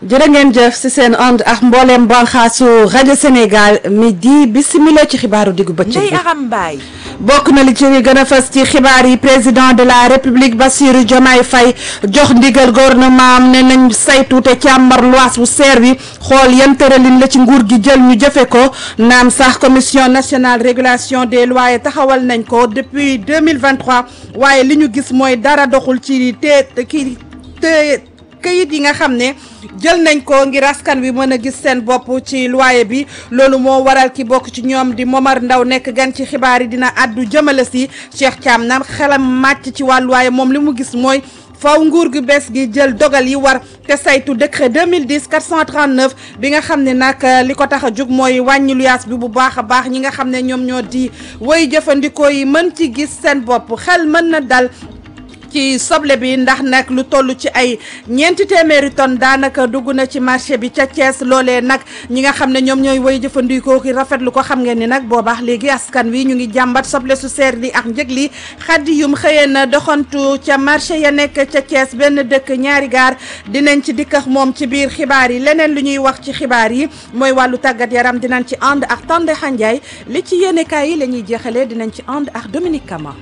jërë ngeen jëf si seen ànd ak mbooleem banxaasu rajo Sénégal midi bisimila ci xibaaru diggu bëccëg Ndeye bi Aram Mbaye bokk na li ci gën a fës ci xibaar yi président de la république Bassirou Diomaye Faye jox ndigal gouvernement am ne nañ saytu te càmbar luwaas bu seer bi xool yan tëralin la ci nguur gi jël ñu jëfe ko naam sax commission nationale régulation des loyers taxawal nañ ko depuis 2023 waaye li ñu gis mooy dara doxul ci te kii te këyit yi nga xam ne jël nañ ko ngir askan wi mën a gis seen bopp ci loyer bi loolu moo waral ki bokk ci ñoom di Momar Ndaw nekk gan ci xibaar yi dina àddu jëmale si Cheikh Thiam na xelam màcc ci wàllu waaye moom li mu gis mooy faw nguur gu bees gi jël dogal yi war te saytu décret 2010 439 bi nga xam ne nag li ko tax a jug mooy wàññi luyaas bi bu baax a baax ñi nga xam ne ñoom ñoo di woy jëfandikoo yi mën ci gis seen bopp xel mën na dal ci soble bi ndax nag lu toll ci ay ñeenti téeméeri tonnes daanaka dugg na ci marché bi ca Thiès loolee nag ñi nga xam ne ñoom ñooy woy jëfandikoo ki rafetlu ko xam ngeen ni nag boobaax léegi askan wi ñu ngi jàmbat soble su seer li ak njëg li xaddi yum xëyee na doxantu ca marché ya nekk ca Thiès benn dëkk ñaari gaar dinañ ci dikkax moom ci biir xibaar yi leneen lu ñuy wax ci xibaar yi mooy wàllu tàggat yaram dinañ ci ànd ak Tande Xanjaay li ci yéenekaay yi la ñuy jeexalee dinañ ci ànd ak Dominique Kama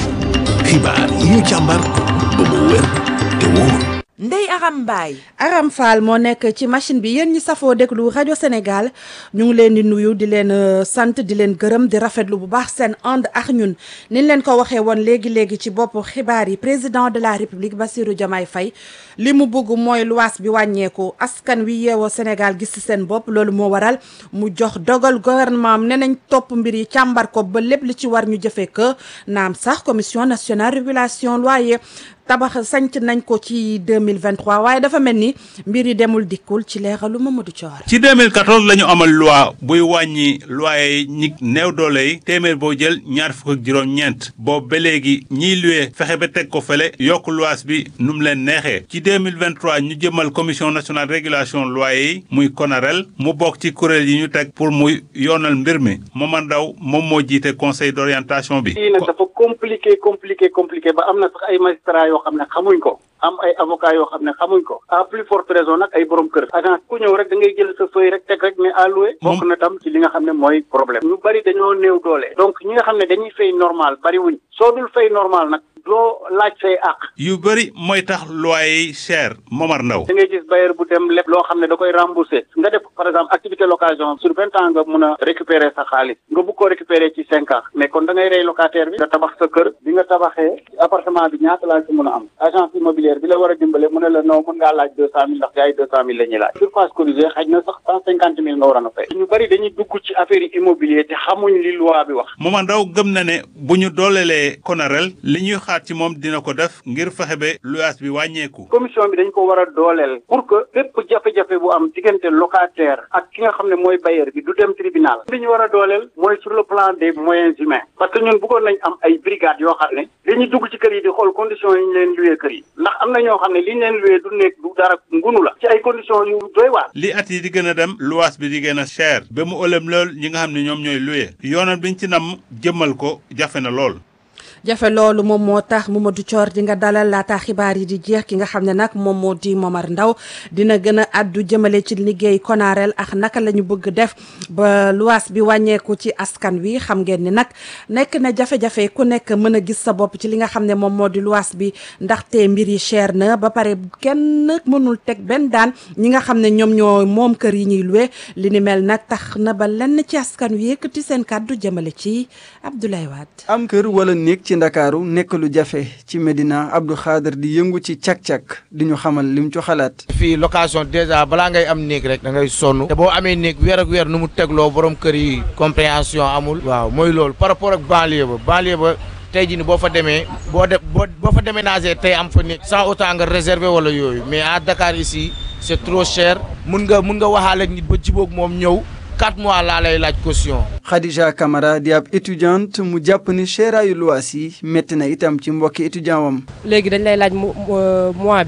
xibaar yi ñu càmbar ba mu wér te wóor Ndeye Aram Mbaye Aram Fall moo nekk ci machine bi yéen ñi safoo déglu rajo Sénégal ñu ngi leen di nuyu di leen euh, sant di leen gërëm di rafetlu bu baax seen ànd ak ñun niñ leen ko waxee woon léegi léegi ci bopp xibaar yi président de la république Bassirou Diomaye Faye li mu bëgg mooy luwaas bi wàññeeku askan wi yeewoo Sénégal gis ci seen bopp loolu moo waral mu jox dogal gouvernement am ne nañ topp mbir yi càmbar ko ba lépp li ci war ñu jëfee ko naam sax commission nationale régulation loyer tabax sanc nañ ko ci 2023 waaye dafa mel ni mbir yi demul dikkul ci leeralu Mamadou Thior ci 2014 la ñu amal loi buy wàññi loyer yi ñi néew doole yi téeméer boo jël ñaar fukk ak juróom-ñeent boobu ba léegi ñiy luwe fexe ba teg ko fële yokk luwaas bi nu mu leen neexee ci 2023 ñu jëmal commission nationale régulation loyer yi muy CONAREL mu bokk ci kuréel yi ñu teg pour muy yoonal mbir mi Momar Ndaw moom moo jiite conseil d'orientation bi. lii nag dafa compliqué compliqué compliqué ba am na sax ay magistrats yoo xam ne xamuñ ko am ay avocats yoo xam ne xamuñ ko à plus forte raison nag ay borom kër agence ku ñëw rek da ngay jël sa feuille rek teg rek ne à louer bokk na tam ci li nga xam ne mooy problème ñu bari dañoo néew doole donc ñi nga xam ne dañuy fay normal bari wuñ soo dul fay normal nag doo laaj say àq yu bëri mooy tax loyer yi cher Momar Ndaw. da ngay gis bailleur bu dem lépp loo xam ne da koy rembourser nga def par exemple activité location sur vingt ans nga mun a récupérer sa xaalis nga bugg ko récupérer ci cinq ans mais kon da ngay rey locataire bi nga tabax sa kër bi nga tabaxee appartement bi ñaata laa ci mun a am agence immobilière bi la war a dimbale mu ne la non mun ngaa laaj deux cent mille ndax gars yi deux cent mille la ñuy laaj surface corrigée xaj na sax cent cinquante mille nga war a fay ñu bëri dañuy dugg ci affaire yi immobilier te xamuñ li loi bi wax Momar Ndaw gëm na ne bu ñu doolelee CONAREL li ñuy xaar ci moom dina ko def ngir fexe ba luwaas bi wàññeeku. commission bi dañ ko war a dooleel pour que bépp jafe-jafe bu am diggante locataire ak ki nga xam ne mooy bailleur bi du dem tribunal li ñu war a dooleel mooy sur le plan des moyens humains parce que ñun bëggoon nañ am ay brigades yoo xam ne dañuy dugg ci kër yi di xool conditions yi ñu leen luwee kër yi ndax am na ñoo xam ne li ñu leen luwee du nekk du dara ngunu la ci ay conditions yu doy waar li at yi di gën a dem luwaas bi di gën a cher ba mu ëlëm lool ñi nga xam ne ñoom ñooy luye yoonal biñ ci nam jëmmal ko jafe na lool. jafe loolu moom moo tax Mamadou Thior di nga dalal laata xibaar yi di jeex ki nga xam ne nag moom moo di Momar Ndaw dina gën a addu jëmale ci liggéey konareel ak naka la ñu bëgg def ba luwaas bi wàññeeku ci askan wi xam ngeen ni nag nekk na jafe-jafe ku nekk mën a gis sa bopp ci li nga xam ne moom moo di luwaas bi ndaxte mbir yi cher na ba pare kenn mënul teg benn daan ñi nga xam ne ñoom ñoo moom kër yi ñuy luwe li ni mel nag tax na ba lenn ci askan wi yëkkati seen kàddu jëmale ci Abdoulaye Wade. am kër wala néeg ci ndakaaru nekk lu jafe ci Medina Abdou Khader di yëngu ci cak-cak di ñu xamal lim ci xalaat fii location déjà balaa ngay am néeg rek da ngay sonn te boo amee néeg weer ak weer nu mu tegloo borom kër yi compréhension amul waaw mooy loolu par rapport ak banlieue ba banlieue ba tey jii ni boo fa demee boo de boo boo fa déménager tey am fa néeg sans autant nga réserver wala yooyu mais à Dakar ici c'est trop cher mun nga mun nga waxaale ak nit ba jiboog moom ñëw quatre mois laa lay laaj caution Khadija Camara di ab étudiante mu jàpp ni seeraayu luwaas yi métti na itam ci mbokki étudiant wam léegi dañ lay laaj mois bi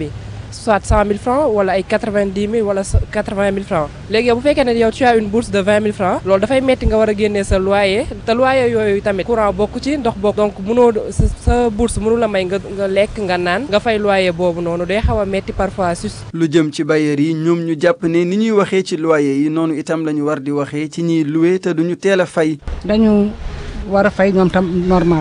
soit cent mille francs wala ay quatre vingt dix mille wala quatre vingt mille francs léegi yow bu fekkee ne yow tu as une bourse de vingt mille francs loolu dafay metti nga war a génnee sa loyer te loyer yooyu tamit courant bokk ci ndox bokk donc mënoo sa sa bourse mënu la may nga nga lekk nga naan nga fay loyer boobu noonu day xaw a metti parfois sus lu jëm ci bailleurs yi ñoom ñu jàpp ne ni ñuy waxee ci loyer yi noonu itam la ñu war di waxee ci ñiy loué te duñu teel a fay. dañu war a fay ñoom tam normal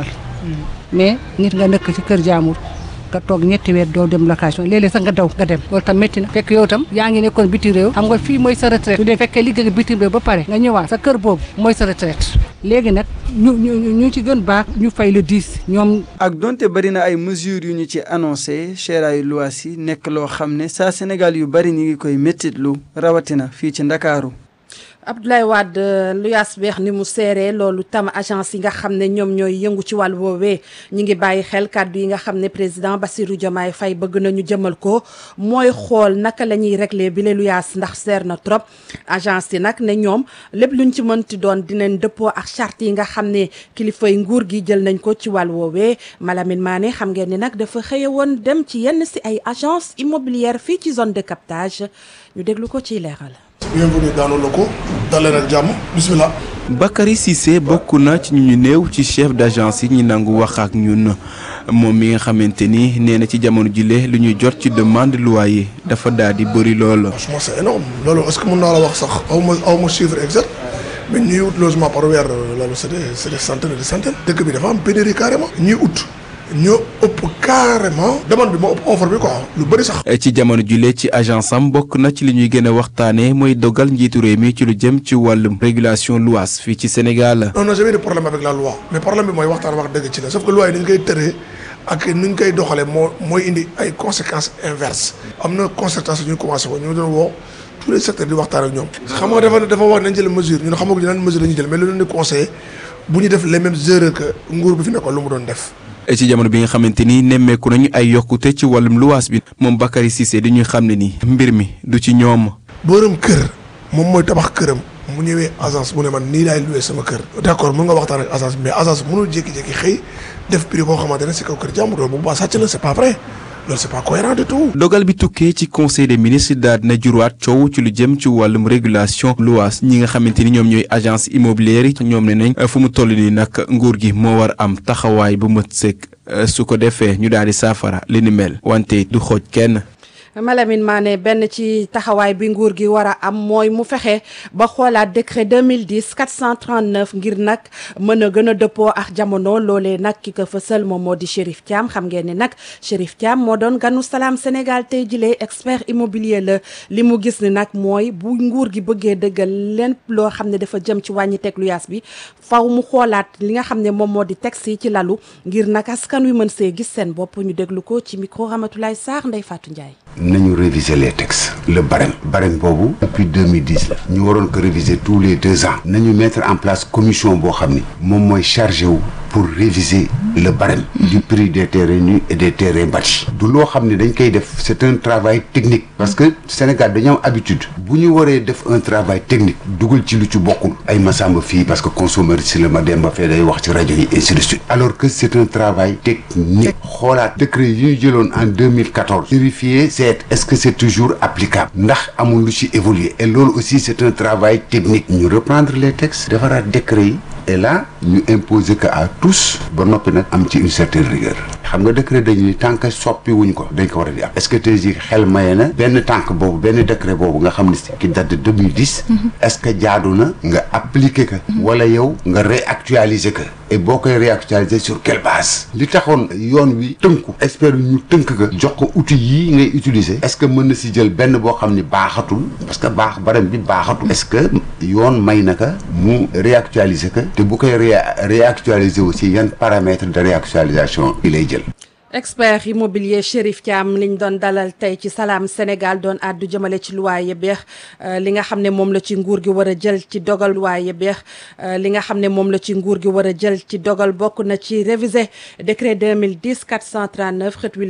mais nit nga nekk ci kër jaamur nga toog ñetti weer doo dem location léeg-léeg sax nga daw nga dem loolu tam métti na fekk yow tam yaa ngi nekkoon biti réew xam nga fii mooy sa retraite su dee fekkee liggéey bitim réew ba pare nga ñëwaat sa kër boobu mooy sa retraite léegi nag ñu ñu ñu ci gën baax ñu fay le 10 ñoom ak donte bari na ay mesures yu ñu ci annoncé cheraay luwaas yi nekk loo xam ne saa Sénégal yu bari ñu ngi koy méttitlu rawatina fii ci Ndakaaru Abdoulaye Wade luyaas beex ni mu seeree loolu tam agence yi nga xam ne ñoom ñooy yëngu ci wàllu woowee ñi ngi bàyyi xel kàddu yi nga xam ne président Bassirou Diomaye Faye bëgg nañu jëmal ko mooy xool naka la ñuy régler bi le luyaas ndax seer na trop agence yi nag ne ñoom lépp luñ ci mënti doon dinañ dëppoo ak charte yi nga xam ne kilifay nguur gi jël nañ ko ci wàllu woowee Malamine Mané xam ngeen ni nag dafa xëye woon dem ci yenn si ay agence immobilière fii ci zone de captage ñu déglu ko ciy leeral bienvenue dans nos locaux daleen ak jàmm bismillah Bakary Cissé bokk na ci ñu néew ci chef d'agence yi ñi nangu wax ak ñun moom mi nga xamante ni nee na ci jamono jile lu ñuy jot ci demande loyer dafa daal di bëri lool. franchement c'est énorme loolu est-ce que mën naa la wax sax aw ma aw ma chiffre exact mais ñuy ut logement par weer loolu c'est des c'est des centaines et des centaines dëkk bi dafa am pénurie carrément ñuy ut ñoo ëpp carrément demande bi moo ëpp offre bi quoi lu bëri sax. ci jamono jile ci agence am bokk na ci li ñuy gën a waxtaanee mooy dogal njiitu réew mi ci lu jëm ci wàllum régulation luwaas fii ci Sénégal. on n'a jamais de problème avec la loi mais problème bi mooy waxtaan wax dëgg ci la sauf que loi yi ni ñu koy tëree ak ni ñu koy doxalee moo mooy indi ay conséquences inverses am na concertation ñu commencé ko ñu doon woo tous les secteurs di waxtaan ak ñoom. xam nga dafa dafa wax nañ jël mesure ñun xamaguñ lan mesure la ñuy jël mais lu leen di conseillé bu ñu def les mêmes erreurs que nguur bi fi nekkoon lu mu doon def. ci jamono bi nga xamante ni nemmeeku nañu ay yokkute ci wàllum luwaas bi moom Bakary Cissé di ñuy xam ne ni mbir mi du ci ñoom. borom kër moom mooy tabax këram mu ñëwee agence mu ne man nii laay loué sama kër. d'accord mën nga waxtaan ak agence mais agence mënul jékki-jékki xëy def prix boo xamante ne si kaw kër jàmbur loolu bu baax sàcc la c'est pas vrai loolu c'est pas cohérent du tout. dogal bi tukkee ci conseil des ministres daal dina juraat coow ci lu jëm ci wàllum régulation luwaas ñi nga xamante ni ñoom ñooy agence immobilière yi ñoom ne nañ fu mu toll nii nag nguur gi moo war am taxawaay bu mat sëkk su ko defee ñu daal di saafara li ni mel wante du xooj kenn. Malamine Mané benn ci taxawaay bi nguur gi war a am mooy mu fexe ba xoolaat décret 2010 439 ngir nag mën a gën a dëppoo ak jamono loolee nag ki ko fësal moom moo di Chérif Thiam xam ngeen ni nag Chérif Thiam moo doon ganu salaam Sénégal tey jilee expert immobilier la li mu gis ni nag mooy bu nguur gi bëggee dëggal leen loo xam ne dafa jëm ci wàññi teg lu yaas bi faw mu xoolaat li nga xam ne moom moo di texte yi ci lalu ngir nag askan wi mën see gis seen bopp ñu déglu ko ci micro Ramatoulaye Sarr Ndeye Fatou Ndiaye. nañu réviser les textes le barème barème boobu depuis 2010 la ñu waroon ko réviser tous les deux ans nañu mettre en place commission boo xam ni moom mooy chargé wu pour réviser le barème du prix des terrains nus et des terrains bâtis du loo xam ne dañ koy def c'est un travail technique parce que Sénégal dañu am habitude bu ñu waree def un travail technique dugal ci lu ci bokkul ay masamba fii parce que consommateur si la ma dem ba fee day wax ci rajo yi ainsi de suite alors que c'est un travail technique xoolaat décret yi ñu jëloon en 2014 vérifier c'est est-ce que c'est toujours applicable ndax amul lu ci évoluer et loolu aussi c'est un travail technique ñu reprendre les textes defaraat décret yi et là ñu imposer que à tous ba noppi nag am ci une certaine rigueur xam nga décret dañuy tant que soppi wuñ ko dañ ko war a di am est-ce que tey jii xel maye na benn tànk boobu benn décret boobu nga xam ne si qui date de 2010 est-ce que jaadu na nga appliquer ko wala yow nga réactualiser ko et boo koy réactualiser sur quelle base li taxoon yoon wi tënku expert yi ñu tënk ko jox ko outil yii ngay utiliser est-ce que mën na si jël benn boo xam ne baaxatul parce que baax barem bi baaxatul est-ce que yoon may na ka mu réactualiser ko te bu koy réactualiser aussi yan paramètres de réactualisation yi lay jël expert immobilier Chérif Thiam liñ doon dalal tey ci Salam Sénégal doon àddu jëmale ci luwaaye beex li nga xam ne moom la ci nguur gi war a jël ci dogal luwaaye beex li nga xam ne moom la ci nguur gi war a jël ci dogal bokk na ci réviser décret 2010 439 xët wi